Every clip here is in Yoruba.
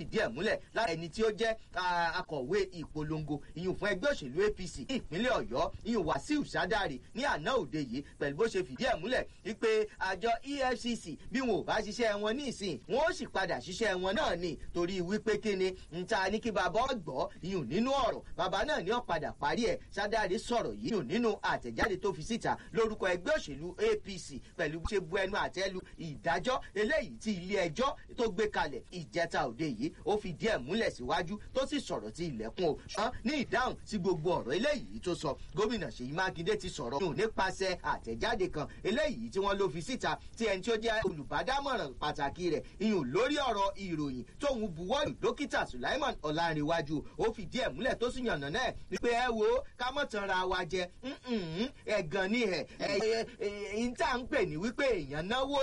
fìdí ẹ̀ múlẹ̀ lára ẹni tí ó jẹ́ akọ̀wé ìpolongo ìyún fún ẹgbẹ́ òṣèlú apc ìpínlẹ̀ ọ̀yọ́ ìyún wàsíù sádàrí ní àná òde yìí pẹ̀lú bó ṣe fìdí ẹ̀ múlẹ̀ wípé àjọ efcc bí wọn ò bá ṣiṣẹ́ wọn ní ìsìn wọn ó sì padà ṣiṣẹ́ wọn náà ni torí wípé kíni ń ta ní kí bàbá ọgbọ́ ìyún nínú ọ̀rọ̀ bàbá náà ní ọ̀padà parí ẹ̀ sádàrí sọ̀rọ̀ yìí ìyún nínú àtẹ̀jáde tó fi síta lórúkọ ẹgbẹ́ òṣèlú apc pẹ̀lú bó ṣe bu ẹnu àtẹ́lu ìdájọ́ eléyìí tí ilé ẹjọ́ tó gbé kalẹ̀ ìjẹta òde yìí ó fi díẹ̀ múlẹ̀ síwájú tó sì sọ̀rọ̀ tí ilẹ̀kùn o ṣùgbọ́n ní ìdáhùn sí gbogbo ọ̀rọ̀ eléyìí tó sọ gómìnà ṣèyí mákindé ti sọ̀rọ̀ nù nípasẹ̀ àtẹ̀jáde kan eléyìí tí wọ́n ló fi síta tí ẹni tí ó jẹ́ olùbádámọ̀ràn pàtàkì rẹ̀ ìyún lórí ọ̀rọ̀ ìròyìn tóun buwọ́lù dókítà sulaiman ọ̀làǹrẹ̀wájú ó fi díẹ̀ múlẹ̀ tó sì yànnà náà wípé ẹ wo ká mọ̀ tán ra wa jẹ ẹ̀gàn ni ẹ̀ ẹ̀ tá à ń pè ní wípé èèyàn náwó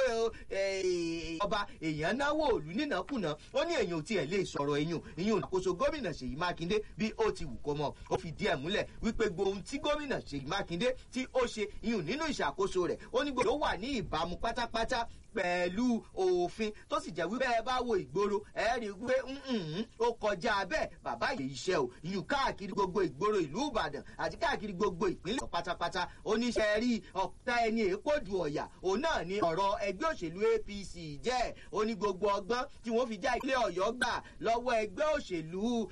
ọba èèyàn náwó òlù nínàkúnà ó ní èèyàn ò tiẹ̀ lè sọ̀rọ̀ èèyàn èèyàn àkóso gómìnà ṣèyí mákindé bí ó ti wù kó mọ̀ ó fi díẹ̀ múlẹ̀ wípé gbóhun tí gómìnà ṣèyí mákindé tí ó ṣe ìyún nínú ìṣàkóso rẹ̀ ó ní gbogbo ó wà ní ìbámu pátápátá pẹ̀lú òfin tó sì jẹ́ wípé ẹ bá wo ìgboro ẹ rí i pé ó kọjá bẹ́ẹ̀ bàbá yìí iṣẹ́ o ìyún káàkiri gbogbo ìgboro ìlú ìbàdàn àti káàkiri gbogbo ìpínlẹ̀ pátápátá oníṣẹ́ rí ọ̀pá ẹni èkódù ọ̀yà òun náà ni ọ̀rọ̀ ẹgbẹ́ òṣèlú apc jẹ́ ó ní gbogbo ọgbọ́n tí wọ́n fi já ilé ọ̀yọ́ gbà lọ́wọ́ ẹgbẹ́ òṣèlú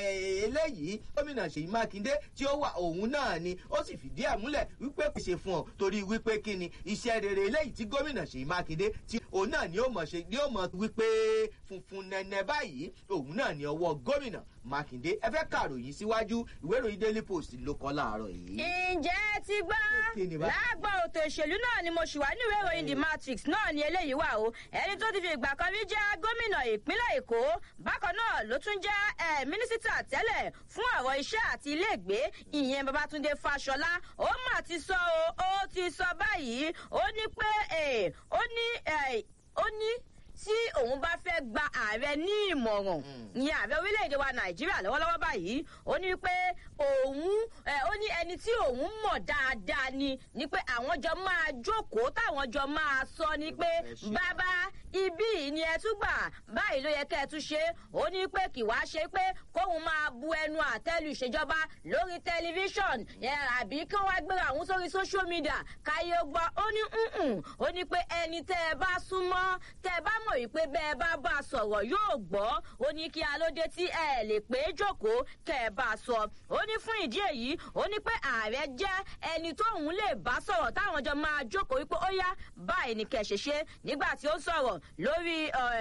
eléyìí gómìnà ṣèyí mákindé tí ó wà òun náà ni ó sì fìdí ẹ̀ múlẹ̀ wípé kò ṣe fún ọ torí wípé kí ni iṣẹ́ rere eléyìí tí gómìnà ṣèyí mákindé tí òun náà ni ó mọ̀ ṣe ni ó mọ̀ wípé funfun nẹ́nẹ́ báyìí òun náà ni ọwọ́ gómìnà mákindé ẹ fẹ́ kàròyìn síwájú ìwé ìròyìn daily post ló kọ́ láàárọ̀ yìí. ǹjẹ́ ti gbọ́ lágbà òtò ìṣèlú náà ni mo ṣì wá níwèé ìròyìn the matrix náà ni eléyìí wà o ẹni tó ti fi ìgbà kan rí jẹ́ gómìnà ìpínlẹ̀ èkó bákan náà ló tún jẹ́ mínísítà tẹ́lẹ̀ fún ọ̀rọ̀ iṣẹ́ àti iléègbé ìyẹn babatunde fáṣọlá ó mà ti sọ o ó ti sọ báyìí ó ní pé ó ní ó ní tí òun bá fẹ́ gba ààrẹ ní ìmọ̀ràn ní ààrẹ orílẹ̀-èdè wa nàìjíríà lọ́wọ́lọ́wọ́ báyìí ó ní pé òun ó ní ẹni tí òun mọ̀ dáadáa ni ni pé àwọn jọ máa jókòó táwọn jọ máa sọ ni pé bàbá ibí ni ẹ tún gbà báyìí ló yẹ kẹ́ ẹ tún ṣe ó ní pé kì wá ṣe pé kóun máa bu ẹnu àtẹ́lu ìṣèjọba lórí tẹlifíṣọ̀n àbí kí wọ́n gbéra àwọn sórí social media káyé gbọ́ ó ní ó ní pé ẹni tẹ́ ẹ bá súnmọ́ tẹ́ ẹ bá mọ̀ wípé bẹ́ ẹ bá bá a sọ̀rọ̀ yóò gbọ́ ó ní kí alóde tí ẹ lè pé jókòó kẹ́ ẹ bá a sọ ó ní fún ìdí èyí ó ní pé ààrẹ jẹ́ ẹni tóun lè bá sọ̀rọ̀ táwọn jọ máa jókòó wípé ó yá báyìí ni kẹ̀ ṣe ṣe nígbà tí ó sọ̀rọ̀ lórí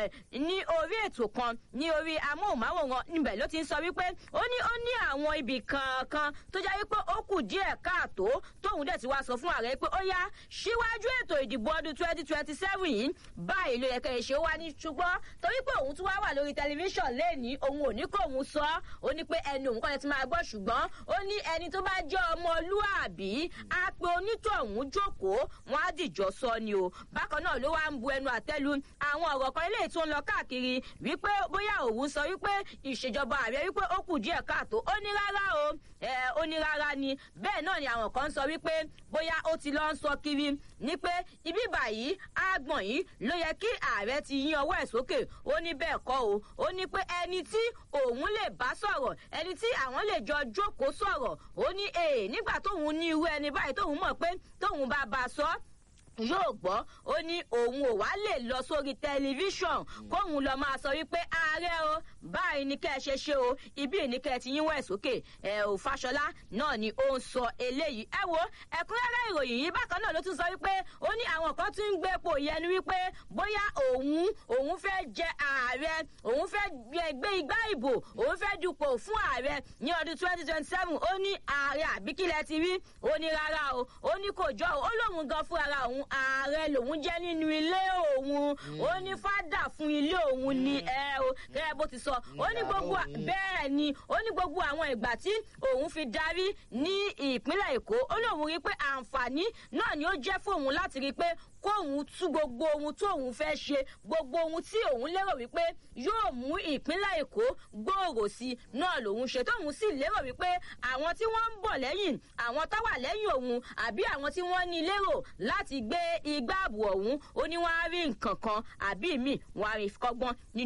ní orí ètò kan ní orí amóhùnmáwòrán níbẹ̀ ló ti ń sọ wípé ó ní ó ní àwọn ibì kankan tó jẹ́ wípé ó kù díẹ̀ káàtó tóun dẹ̀ ti wá sọ fún ààrẹ pé ó yá síwájú ètò ìdìbò ọdún twenty twenty seven yìí báyìí ló yẹ kẹ́ ẹ ṣe wá ní ṣùgbọ́n torí pé òun tún wá wà lórí tẹlifíṣàn lẹ́ẹ̀ni òun ò ní kó òun sọ ó ní pé ẹni òun kọ́ni ti máa gbọ́ ṣùgbọ́n ó ní ẹni tó bá jẹ́ ọmọlúàbí á pe onítọ̀hún jókòó wọn á dìjọ sọ ni o bákan náà ló wá ń bu ẹnu àtẹ́lu àwọn ọ̀rọ̀ kan eléyìí tó ń lọ káàkiri wípé bóyá òun sọ wípé ìṣèjọba ààrẹ wípé ó kù díẹ̀ káàtó ó ní rárá o ó ní rárá ni bẹ́ẹ̀ náà ni àwọn kan sọ wípé bóyá ó ti lọ ń sọ kiri ní pé ibi báyìí àgbọ̀n yìí ló yẹ kí ààrẹ ti yín ọwọ́ ẹ̀ sókè ó ní bẹ́ẹ̀ kọ́ o ó ní pé ẹni tí òun lè bá sọ̀rọ̀ ẹni tí àwọn lè jọ jókòó sọ̀rọ̀ ó ní èè nígbà tóun ní irú ẹni báyìí tóun mọ̀ pé tóun bá bá a sọ yóò gbọ́ ó ní òun ò wá lè lọ sórí tẹlifíṣọ̀n kóun lọ máa sọ wípé ààrẹ o báyìí ni kẹ́ ẹ ṣe ṣe o ibi ní kẹ́ ẹ ti yínwó ẹ̀ sókè ẹ ò fàṣọlá náà ni ó ń sọ eléyìí ẹ wo ẹ̀kúnrẹ́rẹ́ ìròyìn yìí bákan náà ló tún sọ wípé ó ní àwọn kan tún ń gbé epo yẹnu wípé bóyá òun òun fẹ́ jẹ ààrẹ òun fẹ́ gbé igbá ìbò òun fẹ́ dupò fún ààrẹ ní ọdún twenty twenty seven ó ní ààrẹ àbíkílẹ̀ ti rí ó ní rárá o ó ní kò jọ ó lóun gan fún ara òun ààrẹ lòun jẹ́ nínú ilé òun ó ní fádà fún ilé òun ni ẹ o gẹ́gẹ́ bó ti sọ ó ní gbogbo bẹ́ẹ̀ ni ó ní gbogbo àwọn ìgbà tí òun fi darí ní ìpínlẹ̀ èkó ó lóun rí pé àǹfààní náà ni ó jẹ́ fóun láti rí pé kóun tú gbogbo ohun tó òun fẹ́ ṣe gbogbo ohun tí òun lérò wípé yóò mú ìpínlẹ̀ èkó gbòòrò sí náà lòun ṣe tóun sì lérò wípé àwọn tí wọ́n ń bọ̀ lẹ́yìn àwọn tó wà lẹ́yìn òun àbí àwọn tí wọ́n ní lérò láti gbé igbá ààbò ọ̀hún ó ní wọ́n á rí nǹkan kan àbí míì wọ́n á rí kọ́gbọ́n nínú.